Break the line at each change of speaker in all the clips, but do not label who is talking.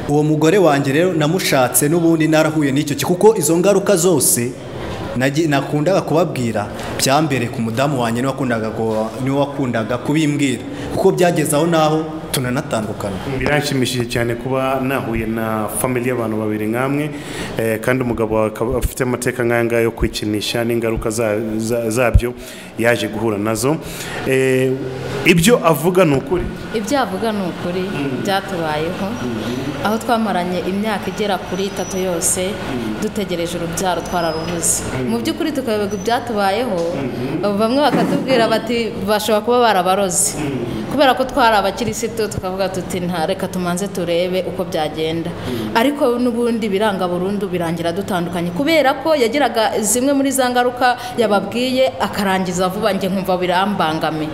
uwo mugore wanjye rero namushatse n'ubundi narahuye n'icyo ki- kuko izo ngaruka zose nagi- nakundaga kubabwira byambere ku mudamu wanjye niwe wakundaga go- niwe wakundaga kubimbwira kuko byageze aho n'aho tunanatandukana
biranshimishije cyane kuba nahuye na family y'abantu babiri nk'amwe eh, kandi umugabo wawe akaba afite amateka nk'aya ngaya yo kwikinisha n'ingaruka za- za- zabyo yaje guhura nazo Eh, ibyo avuga ni ukuri
ibyo yavuga ni ukuri byatubayeho aho twamaranye imyaka igera kuri itatu yose dutegereje urubyaro twararubuze mu by'ukuri tukayoberwa ibyatubayeho bamwe bakatubwira bati bashobora kuba barabaroze kubera ko twari abakirisitu tukavuga tuti nta reka tumanze turebe uko byagenda ariko n'ubundi biranga burundu birangira dutandukanye kubera ko yagiraga zimwe muri za ngaruka yababwiye akarangiza vuba njye nkumva birambangamiye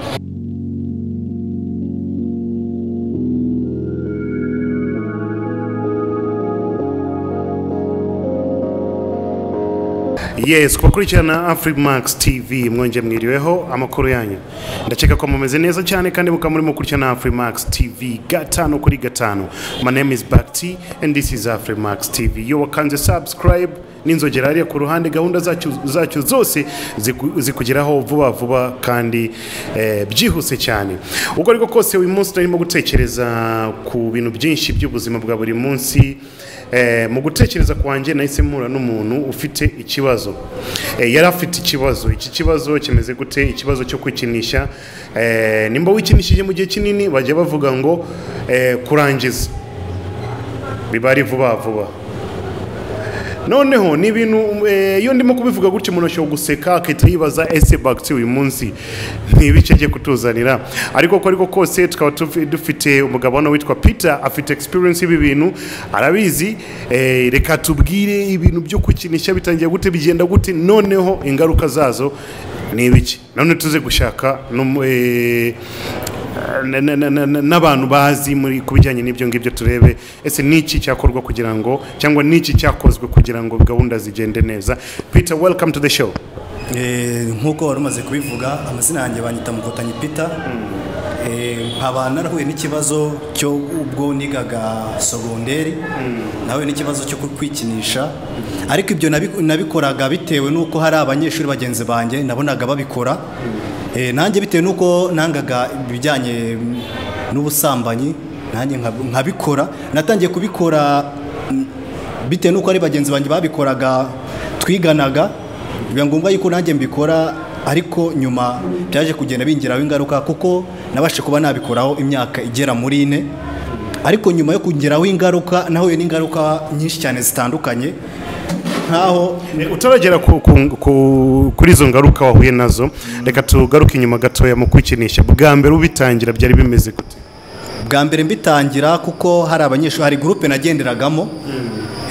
yes kubakurikirana afrimax tv mwongeye mwiriweho amakuru yanyu ndakeka ko mumeze neza cyane kandi mukaba murimo gukurikirana afrimax tv gatanu kuri gatanu my name is bakti and this is afrimax tv iyo wakanze subscribe n'inzogera hariya ku ruhande gahunda zacu zacu zose ziku- zikugeraho vuba vuba kandi eh, byihuse cyane ubwo ariko kose uyu munsi turimo gutekereza ku bintu byinshi by'ubuzima bwa buri munsi Eh, mu gutekereza kwanjye nahise mpura n'umuntu ufite ikibazo Eh, yari afite ikibazo iki kibazo kimeze gute ikibazo cyo kwikinisha Eh, nimba wikinishije mu gihe kinini bajya bavuga ngo eh, kurangiza biba ari vuba vuba noneho ni ibintu eh, iyo ndimo kubivuga gutya umuntu ashobora guseka akahita yibaza ese bagisi uyu munsi ni ibice agiye kutuzanira ariko uko ariko kose tukaba tufi- dufite umugabo hano witwa peter afite experience y'ibi bintu arabizi eh, reka tubwire ibintu byo kukinisha bitangiye gute bigenda gute noneho ingaruka zazo ni ibiki none tuze gushaka n'umu- eh, na- na- na- na- n'abantu bazi muri ku bijyanye n'ibyo ngibyo turebe ese ni iki cyakorwa kugira ngo cyangwa ni iki cyakozwe kugira ngo gahunda zigende neza peter welcome to the show
Eh, nk'uko wari umaze kubivuga amazina yanjye banyita mukotanyi pita Eh, nkaba narahuye n'ikibazo cyo ubwo nigaga sogonderi nahuye n'ikibazo cyo kwikinisha ariko ibyo nabi- nabikoraga bitewe n'uko hari abanyeshuri bagenzi banjye nabonaga babikora Eh, nanjye bitewe n'uko nangaga ibijyanye mm, n'ubusambanyi nanjye nkab- nkabikora natangiye kubikora mm, bitewe n'uko ari bagenzi banjye babikoraga twiganaga biba ngombwa yuko nanjye mbikora ariko nyuma byaje kugenda bingiraho ingaruka kuko nabashe kuba nabikoraho imyaka igera muri ine ariko nyuma yo kugeraho ingaruka nahuye n'ingaruka nyinshi cyane zitandukanye nk'aho
Eh, utaragera ku, ku, ku, kuri izo ngaruka wahuye nazo reka tugaruke inyuma gatoya mu kwikinisha bwa mbere ubitangira byari bimeze gute
bwa mbere mbitangira kuko hari abanyeshuri hari gurupe nagenderagamo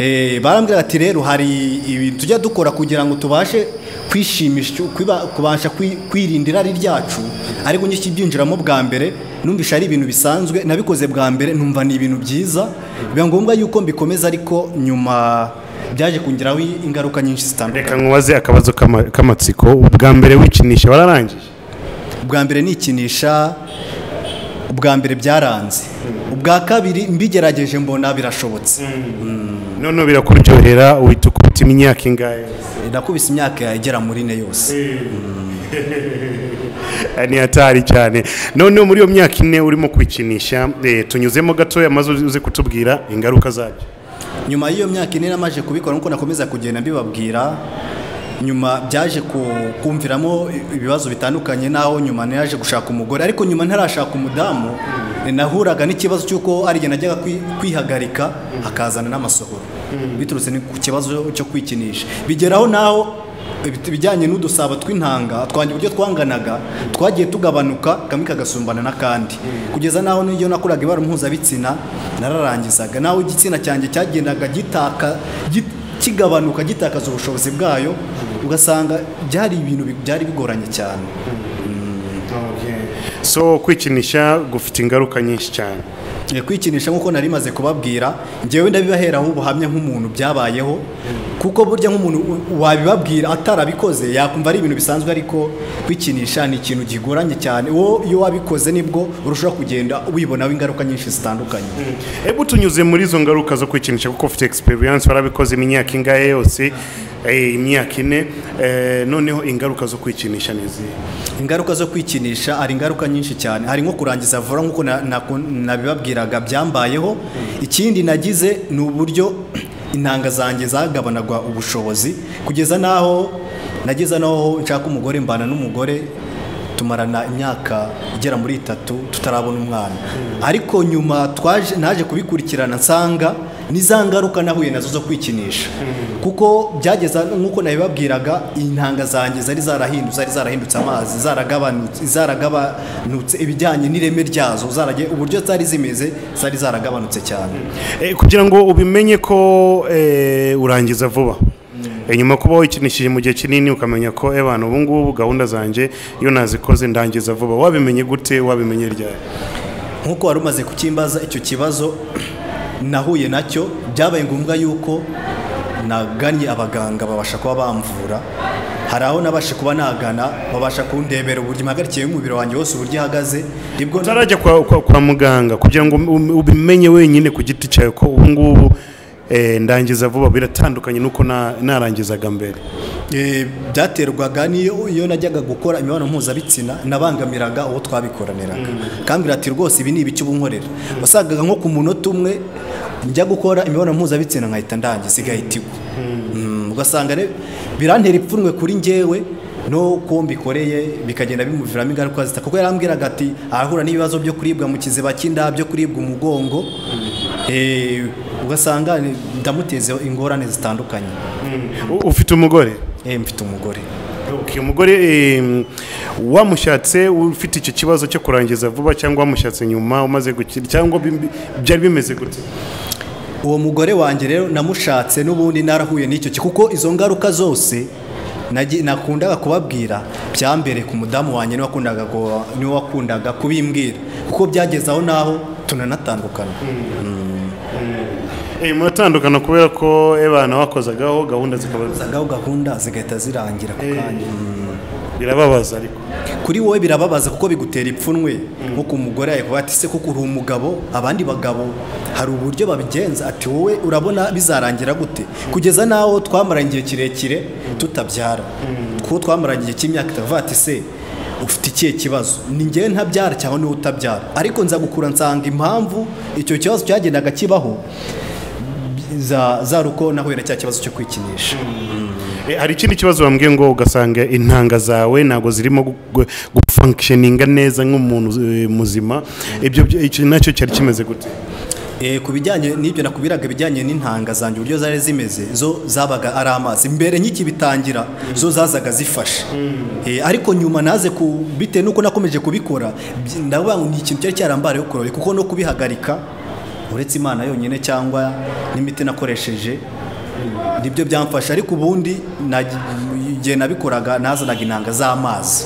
Eh, barambwira ati rero hari ibintu tujya dukora kugira ngo tubashe kwishimisha kwiba- kubasha kwi- kwirinda irari ryacu ariko njye ikibyinjiramo bwa mbere numvisha ari ibintu bisanzwe nabikoze bwa mbere numva ni ibintu byiza biba ngombwa yuko mbikomeza ariko nyuma byaje kungiraho ingaruka nyinshi zitandukanye
reka nkubaze akabazo k'ama- k'amatsiko bwa mbere wikinisha wararangije
ubwa mbere nikinisha ubwa mbere byaranze ubwa kabiri mbigerageje mbona birashobotse
noneho birakuryohera uhita ukubita imyaka ingahe
nakubise imyaka igera muri ine yose
ni hatari cyane noneho muri iyo myaka ine urimo kwikinisha eh, tunyuzemo gatoya maze uze kutubwira ingaruka zabyo
nyuma y'iyo myaka ine namaze kubikora nuko nakomeza kugenda mbibabwira nyuma byaje ku- kumviramo ibibazo bitandukanye n'aho nyuma naje gushaka umugore ariko nyuma ntarashaka umudamu nahuraga n'ikibazo cy'uko ari igihe najyaga kwi- kwihagarika hakazana n'amasohoro biturutse ni ku kibazo cyo kwikinisha bigeraho n'aho ibit- ibijyanye n'udusabo tw'intanga twanjye uburyo twanganaga twagiye tugabanuka kamwe kagasumbana n'akandi kugeza n'aho n'iyo nakoraga ibara mpuzabitsina nararangizaga n'aho igitsina cyanjye cyagendaga gitaka git- kigabanuka gitakaza ubushobozi bwayo ugasanga byari ibintu bi- byari bigoranye cyane
so kwikinisha gufite ingaruka nyinshi cyane
Eh, kwikinisha nk'uko nari maze kubabwira njyewe ndabibaheraho ubuhamya nk'umuntu byabayeho kuko burya nk'umuntu u- wabibabwira atarabikoze yakumva ari ibintu bisanzwe ariko kwikinisha ni ikintu kigoranye cyane wowe iyo wabikoze nibwo urushaho kugenda wibonaho ingaruka nyinshi zitandukanye
ebu tunyuze muri izo ngaruka zo kwikinisha kuko ufite experience warabikoze imyaka ingahe yose eh, imyaka ine eh, noneho ingaruka zo kwikinisha ni izihe
ingaruka zo kwikinisha hari ingaruka nyinshi cyane hari nko kurangiza vuba nk'uko na- na- nabibabwiraga byambayeho ikindi nagize ni uburyo intanga zanjye zagabanagwa ubushobozi kugeza n'aho nageza n'aho nshaka umugore mbana n'umugore tumarana imyaka igera muri itatu tutarabona umwana ariko nyuma twaje naje kubikurikirana nsanga ni za ngaruka nahuye nazo zo kwikinisha kuko byageza nk'uko nabibabwiraga intanga zanjye zari zarahindutse zari zarahindutse amazi zaragabanutse zaragabanutse ibijyanye n'ireme ryazo zaragiye uburyo zari zimeze zari zaragabanutse cyane
Eh, kugira ngo ubimenye ko eh, urangiza vuba Eh, nyuma kuba wikinishije mu gihe kinini ukamenya ko ebana ubu ngubu gahunda zanjye iyo nazikoze ndangiza vuba wabimenye gute wabimenye ryari
nk'uko wari umaze kukimbaza icyo kibazo nahuye nacyo byabaye ngombwa yuko nagannye abaganga babasha kuba bamvura hari aho nabashe kuba nagana babasha kundebera uburyo impagarikiye y'umubiri wanjye wose uburyo ihagaze nibwo
utarajya kwa, kwa, kwa muganga kugira ngo um- ubimenye wenyine ku giti cyawe ko ubu ngubu eh, ndangiza vuba biratandukanye n'uko na- narangizaga mbere
Eh, byaterwaga n'iyo iyo najyaga gukora imibonano mpuzabitsina nabangamiraga uwo twabikoraniraga kambwira ati rwose ibi ni ibiki ubu nkorera wasangaga nko ku munota umwe njya gukora imibonano mpuzabitsina nkahita ndangiza igahita igwa Mm, ugasanga re- birantera ipfunwe kuri njyewe no kuwo mbikoreye bikagenda bimuviramo ingaruka zita kuko yarambwiraga ati arahura n'ibibazo byo kuribwa mu kiziba cy'inda byo kuribwa umugongo Eh, ugasanga ndamuteza ingorane zitandukanye
U- ufite umugore
Eh, mfite umugore
Okay, umugore em, wamushatse ufite icyo kibazo cyo kurangiza vuba cyangwa wamushatse nyuma umaze gukira cyangwa bimbi- byari bimeze gute
uwo mugore wanjye rero namushatse n'ubundi narahuye n'icyo ki- kuko izo ngaruka zose nagi- nakundaga kubabwira byambere ku mudamu wanjye niwe wakundaga go- niwe wakundaga kubimbwira kuko byageze aho n'aho tunanatandukana
Eh, muratandukana kubera ko ebana wakozagaho gahunda zikaba
zagaho gahunda zigahita zirangira ako kanya
birababaza ariko
kuri wowe birababaza kuko bigutera ipfunwe nko ku mugore yakuba ati se kuko uri umugabo abandi bagabo hari uburyo babigenza ati wowe urabona bizarangira gute kugeza n'aho twamaranye igihe kirekire tutabyara kuko twamaranye igihe cy'imyaka itatu bavuga ati se ufite ikihe kibazo ni njyewe ntabyara cyangwa niwe utabyara ariko nza gukura nsanga impamvu icyo kibazo cyagendaga kibaho za- zari uko nahuye na cya kibazo cyo kwikinisha
Eh, hari ikindi kibazo bambwiye ngo ugasanga intanga zawe ntabwo zirimo gufunksheninga neza nk'umuntu eh, muzima ibyo byo- icyo nacyo cyari kimeze gute
Eh, ku bijyanye n'ibyo nakubwiraga ibijyanye n'intanga zanjye uburyo zari zimeze zo zabaga ari amazi mbere nk'iki bitangira zo zazaga zifashe Eh, ariko nyuma naze ku bitewe n'uko nakomeje kubikora byi- ndavuga ngo ni ikintu cyari cyarambariye kurore kuko no kubihagarika uretse imana yonyine cyangwa n'imiti nakoresheje nibyo byamfasha ariko ubundi nagi- igihe nabikoraga nazanaga intanga z'amazi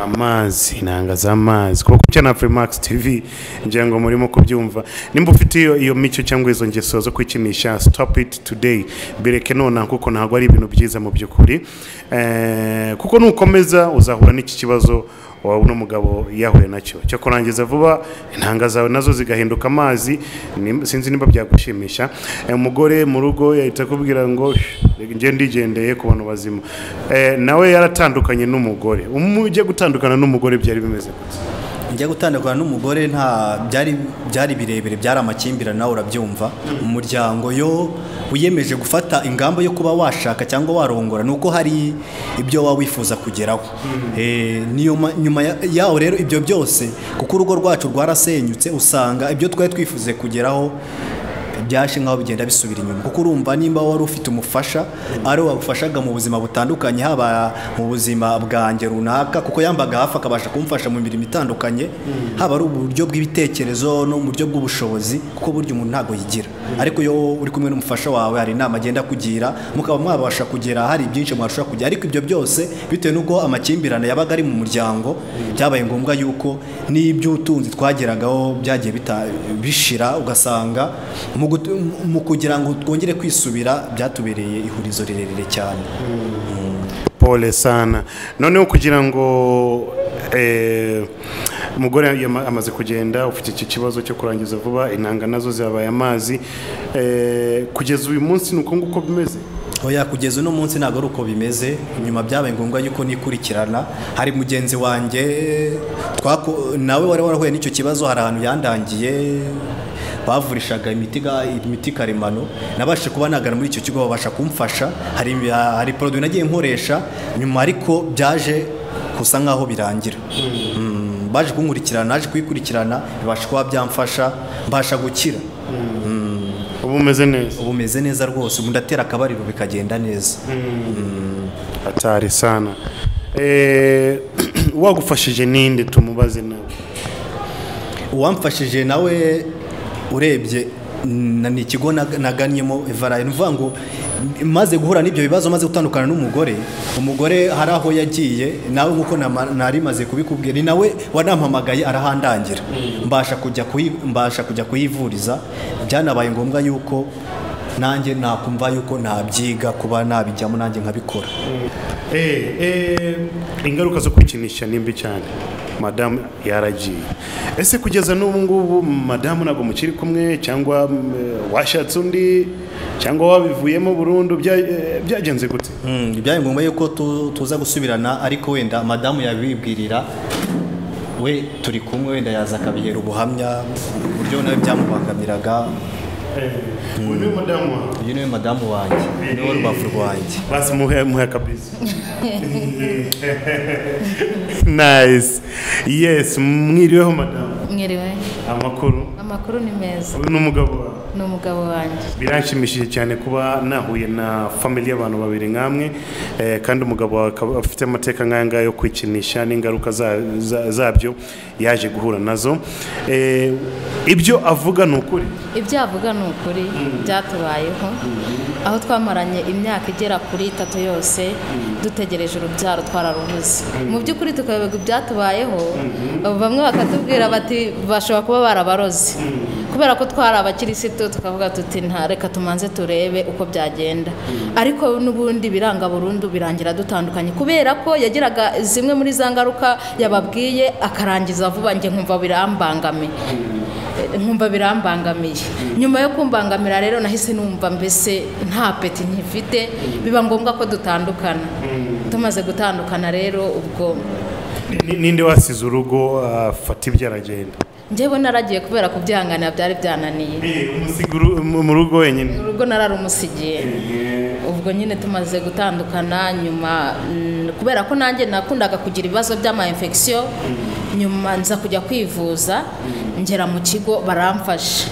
amazi intanga z'amazi kuko cya na Freemax TV ngira ngo murimo kubyumva nimba ufite iyo iyo mico cyangwa izo ngeso zo kwikinisha stop it today bireke nona kuko ntabwo ari ibintu byiza mu by'ukuri Eh, kuko nukomeza uzahura n'iki kibazo wawe uno mugabo yahuye nacyo cyo kurangiza vuba intanga zawe nazo zigahinduka amazi ni- sinzi niba byagushimisha Eh, umugore mu rugo yahita akubwira ngo "Shh, njye ndigendeye ku bantu bazima Eh, nawe yaratandukanye n'umugore umujye gutandukana n'umugore byari bimeze gute?
njya gutandukana n'umugore nta byari byari birebire byari amakimbirane nawe urabyumva umuryango yo wiyemeje gufata ingamba yo kuba washaka cyangwa warongora ni uko hari ibyo waba wifuza kugeraho Eh, niyo ma- nyuma ya- yaho rero ibyo byose kuko urugo rwacu rwarasenyutse usanga ibyo twari twifuze kugeraho byaje nk'aho bigenda bisubira inyuma kuko urumva nimba wari ufite umufasha ari we wagufashaga mu buzima butandukanye haba mu buzima bwanjye runaka kuko yambaga hafi akabasha kumfasha mu mirimo itandukanye haba ari uburyo bw'ibitekerezo no mu buryo bw'ubushobozi kuko burya umuntu ntabwo yigira ariko iyo uri kumwe n'umufasha wawe hari inama agenda kugira mukaba mwabasha kugera hari byinshi mwashobora kujya ariko ibyo byose bitewe n'uko amakimbirane yabaga ari mu muryango byabaye ngombwa yuko n'ibyo utunzi twageragaho byagiye bita- bishira ugasanga mu gut- mu kugira ngo twongere kwisubira byatubereye ihurizo rirerire cyane
pole sana noneho kugira ngo eh, umugore yama- amaze kugenda ufite iki kibazo cyo kurangiza vuba intanga nazo zabaye amazi eh, kugeza uyu munsi ni uko nguko bimeze
oya kugeza uno munsi ntabwo ari uko bimeze nyuma byabaye ngombwa yuko nikurikirana hari mugenzi wanjye twako- nawe wari warahuye n'icyo kibazo hari ahantu yandangiye bavurishaga imiti ga- imiti karemano nabashije kuba nagana muri icyo kigo babasha kumfasha hari hari poroduwi nagiye nkoresha nyuma ariko byaje gusa nk'aho birangira Mm, baje kunkurikirana naje kuyikurikirana bibasha kuba byamfasha mbasha gukira
ubu umeze neza
ubu meze neza rwose ubu ndatera akabariro bikagenda neza
atari sana eh, wagufashije ninde tumubaze nawe
uwamfashije nawe urebye na- ni ikigo nag- nagannyemo evarayi ni ukuvuga ngo maze guhura n'ibyo bibazo maze gutandukana n'umugore umugore hari aho yagiye nawe nk'uko nama- nari maze kubikubwira ni nawe wanampamagaye arahandangira mbasha kujya kuyi- mbasha kujya kuyivuriza byanabaye ngombwa yuko nanjye nakumva yuko nabyiga kuba nabijyamo nanjye nkabikora
Eh, eh, ingaruka zo kwikinisha ni mbi cyane madamu yaragiye ese kugeza n'ubu ngubu madamu ntabwo mukiri kumwe cyangwa mm, eh, washatse undi cyangwa wabivuyemo burundu bya- eh, byagenze gute
Mm, byabaye ngombwa yuko tu- tuza gusubirana ariko wenda madamu yabibwirira we turi kumwe wenda yaza akabihera ubuhamya uburyo nawe byamubangamiraga
uyu niwe madamu wawe
uyu niwe madamu wanjye niwe rubavu rwanjye
basi muhe muhe kabisa nice yes mwiriweho madamu
mwiriwe
amakuru
amakuru ni meza
uyu ni umugabo wawe
ni umugabo wanjye
biranshimishije cyane kuba nahuye na family y'abantu babiri nkamwe eh, kandi umugabo wawe akaba afite amateka nk'aya ngaya yo kwikinisha n'ingaruka za- za- zabyo yaje guhura nazo Eh, ibyo avuga ni ukuri
ibyo yavuga ni ukuri byatubayeho aho twamaranye imyaka igera kuri itatu yose dutegereje urubyaro twararubuze mu by'ukuri tukayoberwa ibyatubayeho bamwe bakatubwira bati bashobora kuba barabaroze kubera ko twari abakirisitu tukavuga tuti nta reka tumanze turebe uko byagenda ariko n'ubundi biranga burundu birangira dutandukanye kubera ko yagiraga zimwe muri za ngaruka yababwiye akarangiza vuba njye nkumva birambangamiye nkumva birambangamiye nyuma yo kumbangamira rero nahise numva mbese nta peti nkifite biba ngombwa ko dutandukana tumaze gutandukana rero ubwo
Ni- ninde wasize urugo afata ibyo aragenda
njyewe naragiye kubera kubyihanganira byari byananiye
Eh, umusiga uru- mu mu rugo wenyine
urugo nararumusigiye ubwo nyine tumaze gutandukana nyuma mm, kubera ko nanjye nakundaga kugira ibibazo by'ama infection nyuma nza kujya kwivuza ngera mu kigo baramfasha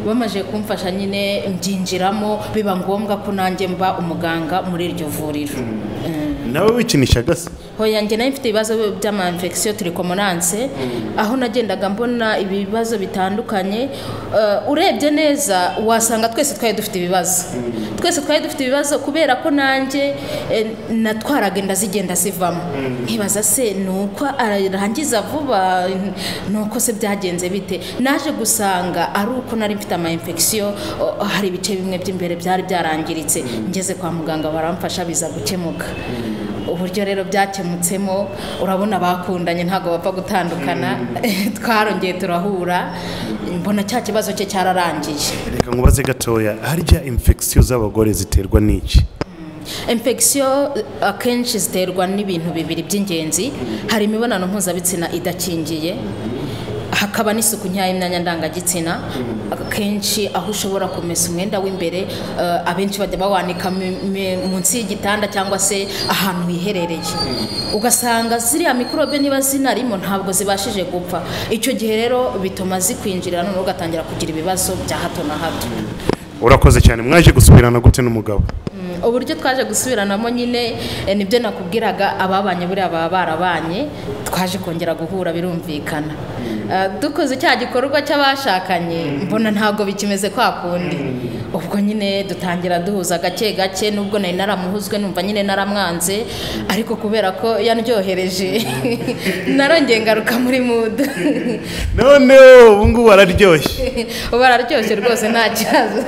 bamaze kumfasha nyine mbyinjiramo biba ngombwa ko nanjye mba umuganga muri iryo vuriro Mm.
nawe wikinisha gasa
Hoya njye nayo mfite ibibazo by'ama infection turicomonanse aho nagendaga mbona ibibazo bitandukanye Eh, urebye neza wasanga twese twari dufite ibibazo twese twari dufite ibibazo kubera ko nanjye eh, natwaraga inda zigenda zivamo nkibaza se ni uko arangiza vuba ni uko se byagenze bite naje gusanga ari uko nari mfite ama infection oh, hari ibice bimwe by'imbere byari byarangiritse ngeze kwa muganga baramfasha biza gukemuka uburyo rero byakemutsemo urabona bakundanye ntabwo bapfa gutandukana twarongeye turahura mbona cya kibazo cye cyararangiye
reka nkubaze gatoya harya infection z'abagore ziterwa n'iki
infection akenshi ziterwa n'ibintu bibiri by'ingenzi hari imibonano mpuzabitsina idakingiye hakaba n'isuku nkeya y'imyanya ndangagitsina akenshi aho ushobora kumesa umwenda w'imbere eh, abenshi bajya bawanika mi- mi- munsi y'igitanda cyangwa se ahantu hiherereye ugasanga ziriya mikorobe niba zinarimo ntabwo zibashije gupfa icyo gihe rero bituma zikwinjirira noneho ugatangira kugira ibibazo bya hato na hato
urakoze cyane mwaje gusubirana gute n'umugabo
Mm, uburyo twaje gusubiranamo nyine eh, nibyo nakubwiraga ababanye buriya baba barabanye twaje kongera guhura birumvikana Eh, dukoze cya gikorwa cy'abashakanye mbona ntabwo bikimeze kwa kundi ubwo nyine dutangira duhuza gake gake nubwo nari naramuhuzwe numva nyine naramwanze ariko kubera ko yanryohereje narongeye ngaruka muri mudu
none ubu ngubu araryoshye
ubu araryoshye rwose nta kibazo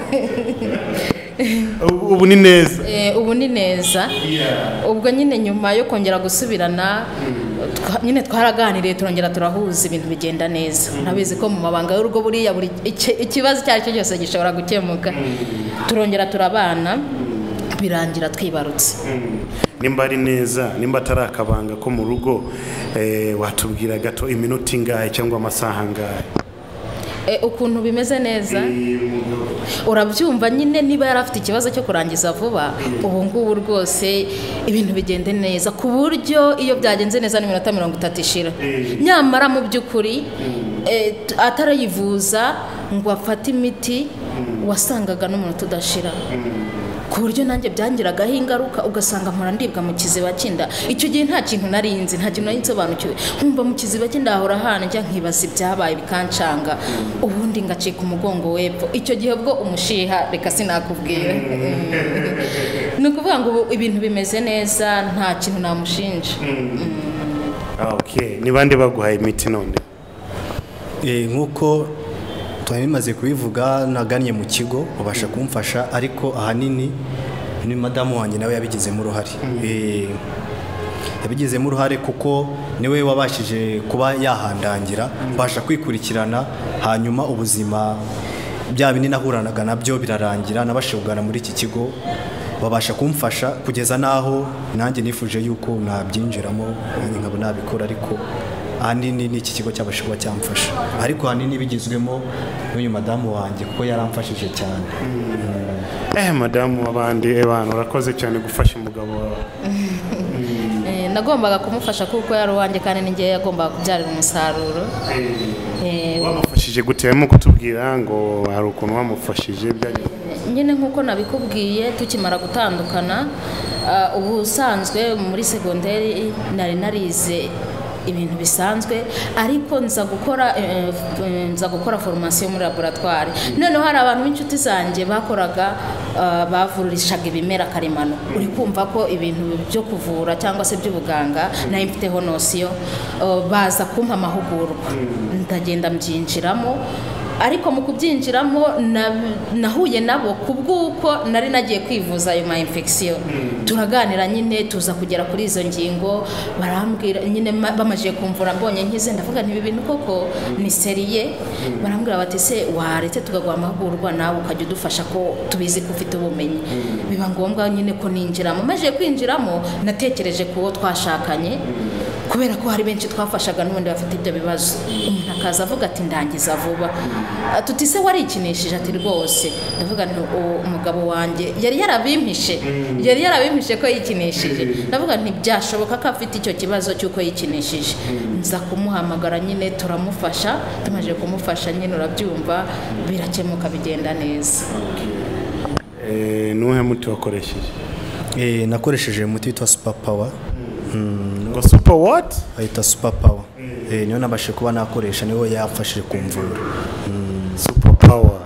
ubu ubu ni neza
Eh, ubu ni neza ubwo nyine nyuma yo kongera gusubirana twa- nyine twaraganiriye turongera turahuza ibintu bigenda neza ntabizi ko mu mabanga y'urugo buriya buri iki- ikibazo icyo ari cyo cyose gishobora gukemuka turongera turabana birangira twibarutse
nimba ari neza nimba atari akabanga ko mu rugo eh, watubwira gato iminota ingahe cyangwa amasaha angahe
Eh, ukuntu bimeze neza urabyumva nyine niba yari afite ikibazo cyo kurangiza vuba ubu ngubu rwose ibintu bigende neza ku buryo iyo byagenze neza n'iminota mirongo itatu ishira nyamara mu by'ukuri eh, t- atarayivuza ngo afate imiti wasangaga n'umunota udashira ku buryo nanjye byangiragaho ingaruka ugasanga mpora ndibwa mu kiziba cy'inda icyo gihe nta kintu nari nzi nta kintu nari nsobanukiwe nkumva mu kiziba cy'inda hahora hanjya nkibaza ibyabaye bikancanga ubundi ngacika umugongo w'epfo icyo gihe ubwo umushiha reka sinakubwira ni ukuvuga ngo ubu ibintu bimeze neza nta kintu namushinja
Ah, okay ni bande baguhaye imiti none
Eh, nk'uko twari bimaze kubivuga nagannye mu kigo babasha kumfasha ariko ahanini ni madamu wanjye nawe yabigizemo uruhare Eh, yabigizemo uruhare kuko niwe wabashije kuba yahandangira mbasha kwikurikirana hanyuma ubuzima bya bindi nahuranaga nabyo birarangira nabashije kugana muri iki kigo babasha kumfasha kugeza n'aho nanjye nifuje yuko nabyinjiramo nanjye nkaba nabikora ariko ahanini ni iki kigo cyabasha kuba cyamfasha ariko ahanini bigizwemo n'uyu madamu wanjye kuko yaramfashije cyane
eh madamu w'abandi eh bantu urakoze cyane gufasha umugabo wawe
Eh, nagombaga kumufasha kuko yari uwanjye kandi ni njyewe yagombaga kubyarira umusaruro Eh,
wamufashije gute harimo kutubwira ngo hari ukuntu wamufashije byagenze
nyine nk'uko nabikubwiye tukimara gutandukana ah, ubusanzwe muri segonderi nari narize ibintu bisanzwe ariko nza gukora eh, eh, nza gukora formation muri laboratoire noneho hari abantu b'inshuti zanjye bakoraga ah, bavurishaga ibimera karemano uri kumva ko ibintu byo kuvura cyangwa se by'ubuganga nayo mfiteho nosiyo ah, baza kumpa amahugurwa ndagenda mbyinjiramo ariko mu kubyinjiramo na- nahuye nabo ku bw'uko nari nagiye kwivuza ayo ma infection turaganira nyine tuza kugera kuri izo ngingo barambwira nyine ma- bamajije kumvura mbonye nkize ndavuga nti ibi bintu koko ni seriye barambwira bati se waretse tukaguha amahugurwa nawe ukajya udufasha ko tubizi ko ufite ubumenyi biba ngombwa nyine ko ninjiramo maze kwinjiramo natekereje ku wo twashakanye kubera ko hari benshi twafashaga n'ubundi bafite ibyo bibazo umuntu akaza avuga ati ndangiza vuba tuti se warikinishije ati rwose ndavuga nti uwo umugabo wanjye yari yarabimpishe yari yarabimpishe ko yikinishije ndavuga nti byashoboka ko afite icyo kibazo cy'uko yikinishije nza kumuhamagara nyine turamufasha tumaze kumufasha nyine urabyumva birakemuka bigenda neza
eh nuhe muti wakoresheje
Eh, nakoresheje umuti witwa super power
ngo super what
ahita super power Eh, niyo nabashije kuba nakoresha niwe yafashije kumvura
super power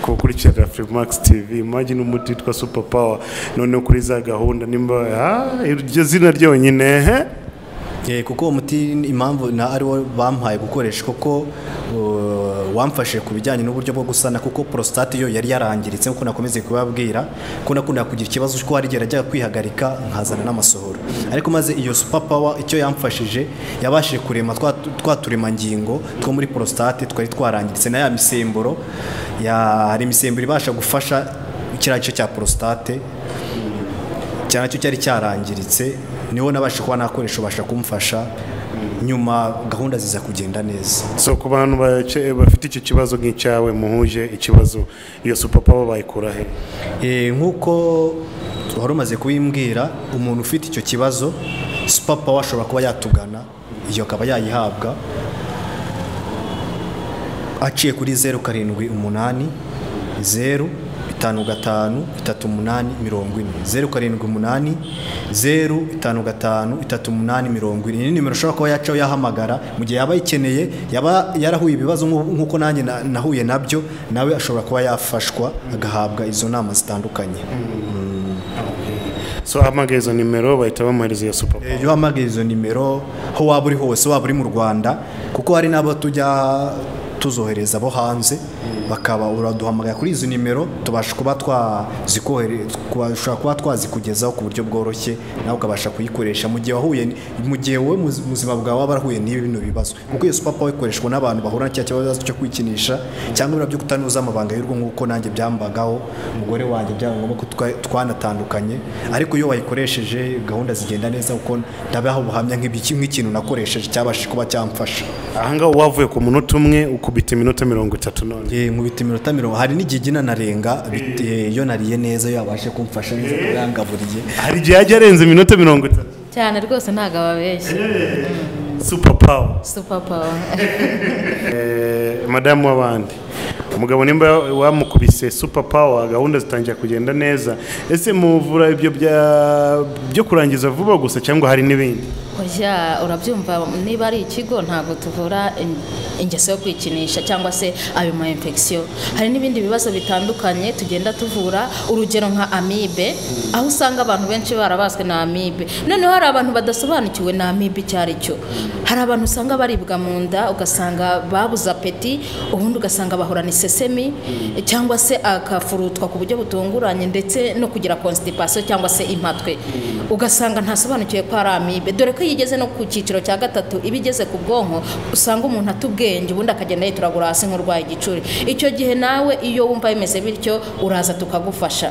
kukurikirana Freemax TV imagine umuti witwa super power noneho kuri za gahunda nimba ah iryo zina ryonyine eh?
Eh, kuko uwo muti impamvu na ari wo bampaye gukoresha kuko uh, wamfashe ku bijyanye n'uburyo bwo gusana kuko prostate yo yari yarangiritse nk'uko nakomeze kubabwira ko nakundaga kugira ikibazo cy'uko hari igihe najyaga kwihagarika nkazana n'amasohoro ariko maze iyo super power icyo yamfashije yabashije kurema twa- twa turemangingo two muri prostate twari twarangiritse na ya misemburo ya- hari imisemburo ibasha gufasha kiriya gice cya prostate cyane cyo cyari cyarangiritse niho nabasha kuba nakoresha ubasha kumfasha nyuma gahunda ziza kugenda neza
so ku bantu bace- bafite icyo kibazo nk'icyawe muhuje ikibazo iyo supapa bo bayikura he
Eh, nk'uko wari umaze kubimbwira umuntu ufite icyo kibazo supapa ashobora kuba yatugana iyo akaba yayihabwa aciye kuri zeru karindwi umunani zeru bitanu gatanu itatu umunani mirongo ine zeru karindwi umunani zeru itanu gatanu itatu umunani mirongo ine iyi ni nimero ushobora kuba yacaho yahamagara mu gihe yaba ayikeneye yaba yarahuye ibibazo nk'u- nk'uko nanjye na- nahuye nabyo nawe ashobora kuba yafashwa agahabwa izo nama zitandukanye
so ahamagaye izo nimero bahita bamuhereza iyo supapa
iyo uhamagaye izo nimero aho waba uri hose waba uri mu rwanda kuko hari n'abo tujya tuzohereza abo hanze bakaba uraduhamagara kuri izo nimero tubasha kuba twazikohere twashobora kuba twazikugezaho ku buryo bworoshye nawe ukabasha kuyikoresha mu gihe wahuye ni- mu gihe wowe mu buzima bwawe waba warahuye n'ibi bino bibazo kuko iyo supapa ikoreshwa n'abantu bahura na cya kibazo cyo kwikinisha cyangwa ibiro byo kutanuza amabanga y'urugo nk'uko nanjye byambagaho umugore wanjye byaba ngombwa ko twa- twanatandukanye ariko iyo wayikoresheje gahunda zigenda neza kuko ndabaha ubuhamya nk'ibiki- nk'ikintu nakoresheje cyabashije kuba cyamfasha
ahangaha wavuye ku munota umwe ukubita iminota mirongo itatu none
Eh, nkubita iminota mirongo hari n'igihe igihe narenga bit- eh, iyo nariye neza iyo yabashe kumfasha neza kuba yangaburiye
hari igihe yajya arenza iminota mirongo itatu
cyane rwose ntabwo ababeshya
supapawa
supapawa
Eh, madamu w'abandi umugabo nimba wamukubise super power gahunda zitangira kugenda neza ese muvura ibyo bya- byo kurangiza vuba gusa cyangwa hari n'ibindi
Oya urabyumva niba ari ikigo ntabwo tuvura in- ingeso yo kwikinisha cyangwa se ayo ma infection hari n'ibindi bibazo bitandukanye tugenda tuvura urugero nka amibe aho usanga abantu benshi barabaswe na amibe noneho hari abantu badasobanukiwe na amibe icyo ari cyo hari abantu usanga baribwa mu nda ugasanga babuze apeti ubundi ugasanga bahorana isesemi cyangwa se akafurutwa ku buryo butunguranye ndetse no kugira constipation cyangwa se impatwe ugasanga ntasobanukiwe ko ari amibe dore ko iyo igeze no ku cyiciro cya gatatu iba igeze ku bwonko usanga umuntu atubwenge ubundi akagenda yituragura hasi nk'urwaye igicuri icyo gihe nawe iyo wumva bimeze bityo uraza tukagufasha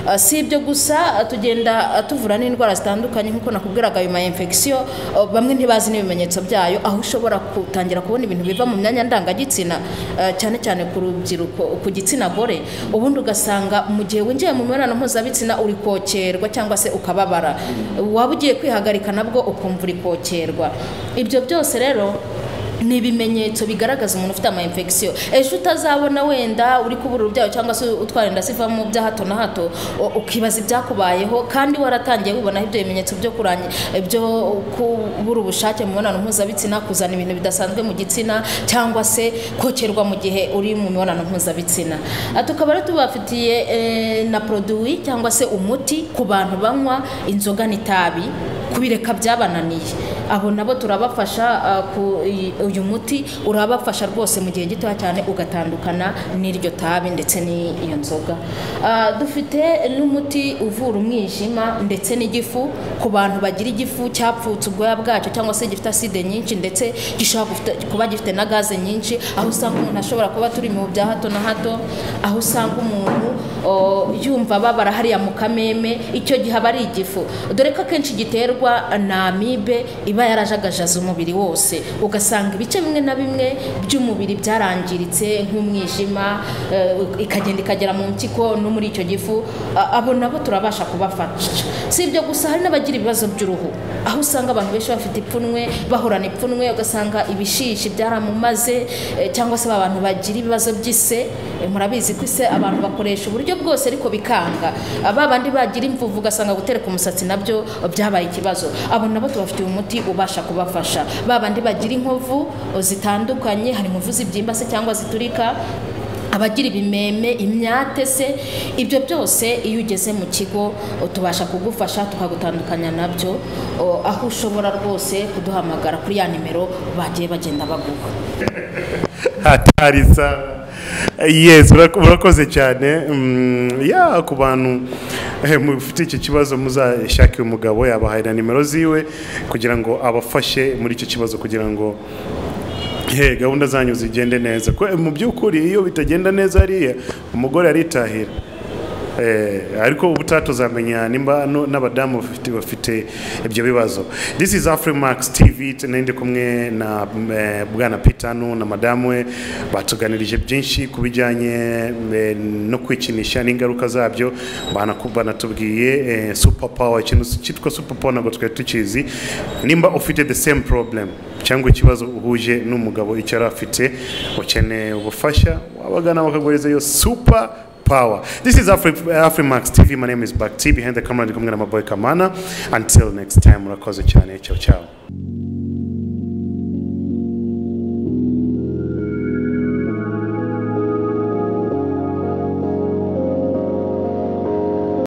Ah, si ibyo gusa ah, tugenda ah, tuvura n'indwara zitandukanye nk'uko nakubwiraga ayo ma infection ah, bamwe ntibazi n'ibimenyetso byayo aho ushobora gutangira kubona ibintu biva mu myanya ndangagitsina ah, cyane cyane ku rubyiruko ku gitsina gore ubundi ugasanga mu gihe winjiye mu mibonano mpuzabitsina uri kokerwa cyangwa se ukababara waba ugiye kwihagarika nabwo ukumva uri kokerwa ibyo byose rero ni ibimenyetso bigaragaza umuntu ufite ama infection ejo utazabona wenda uri kubura urubyaro cyangwa se utwara inda zivamo bya hato na hato u- ukibaza ibyakubayeho kandi waratangiye wibonaho ibyo bimenyetso byo kuranya byo kubura ubushake mu mibonano mpuzabitsina kuzana ibintu bidasanzwe mu gitsina cyangwa se kokerwa mu gihe uri mu mibonano mpuzabitsina Ah, tukaba rero tubafitiye eh, na produwi cyangwa se umuti ku bantu banywa inzoga n'itabi kubireka byabananiye abo nabo turabafasha ah, ku- uyu- uyu muti urabafasha rwose mu gihe gitoya cyane ugatandukana n'iryo tabi ndetse n'iyo nzoga Ah, dufite n'umuti uvura umwijima ndetse n'igifu ku bantu bagira igifu cyapfutse ubwoya bwacyo cyangwa se gifite aside nyinshi ndetse gishobora gufite- kuba gifite na gaze nyinshi aho usanga umuntu ashobora kuba turi mu bya hato na hato aho usanga umuntu o, yumva babara hariya mu kameme icyo gihe aba ari igifu dore ko akenshi giterwa na amibe iba yarajagajaza umubiri wose ugasanga ibice bimwe na bimwe by'umubiri byarangiritse nk'umwijima eh, ikagenda ikagera mu mpyiko no muri icyo gifu A- abo nabo turabasha kubafasha si ibyo gusa hari n'abagira ibibazo by'uruhu aho usanga abantu benshi bafite ipfunwe bahorana ipfunwe ugasanga ibishishi byaramumaze eh, cyangwa se abantu bagira ibibazo by'ise eh, murabizi ko ise abantu bakoresha uburyo bwose ariko bikanga ba bandi bagira imvuvu ugasanga gutereka umusatsi nabyo byabaye ikibazo abo nabo tubafitiye umuti ubasha kubafasha ba bandi bagira inkovu eh, zitandukanye hari inkovu zibyimba se cyangwa ziturika abagira ibimeme imyate se ibyo byose iyo ugeze mu kigo o, tubasha kugufasha tukagutandukanya nabyo o, aho ushobora rwose kuduhamagara kuri ya nimero bagiye bagenda baguha
hatari sara yes urak- urakoze cyane Mm, ya ku bantu eh, mufite icyo kibazo muzashake uyu mugabo yabahaye na nimero ziwe kugira ngo abafashe muri icyo kibazo kugira ngo eh, gahunda zanyu zigende neza Ko- mu by'ukuri iyo bitagenda neza hariya umugore aritahira Eh, ariko ubu tutazamenya nimba no- n'abadamu bafite bafite ibyo bibazo this is afrimax tv t- nari ndi kumwe na mm, eh, bwana pitano na madamu we batuganirije byinshi ku bijyanye eh, no kwikinisha n'ingaruka zabyo banaku- banatubwiye eh, super power ikintu cyitwa super power ntabwo twari tukizi nimba ufite the same problem cyangwa ikibazo uhuje n'umugabo icyo yari afite ukeneye ubufasha wabagana bakaguhereza iyo super power. This is Afri- Afrimax TV. My name is Bakti. Behind the camera, ndikumwe na my boy Kamana. Until next time, murakoze cyane. Ciao, ciao.